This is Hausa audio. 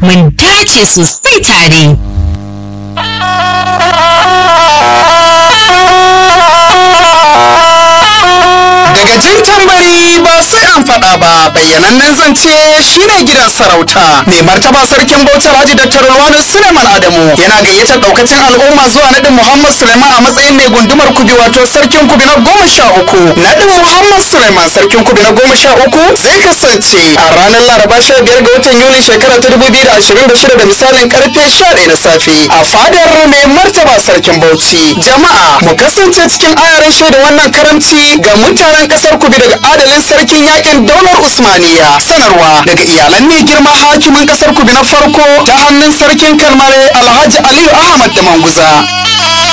mun dace sosai tare. Daga jin tambari ba sai an faɗa ba bayyanannen zance shine gidan sarauta mai martaba sarkin Bauchi Alhaji Dr. Ruwanu Suleiman Adamu yana gayyatar daukacin al'umma zuwa nadin Muhammad Suleiman a matsayin mai gundumar kubi wato sarkin kubi na goma sha uku nadin Muhammad Suleiman sarkin kubi na goma sha uku zai kasance a ranar Laraba sha biyar ga watan Yulin shekara ta dubu biyu da ashirin da shida da misalin karfe sha ɗaya na safe a fadar mai martaba sarkin Bauchi jama'a mu kasance cikin ayarin shaida wannan karamci ga mutanen kasar kubi daga adalin sarkin yakin daular usmaniya sanarwa daga iyalan mai girma hakimin kasar kubi na farko ta hannun sarkin kalmare alhaji aliyu ahmad da manguza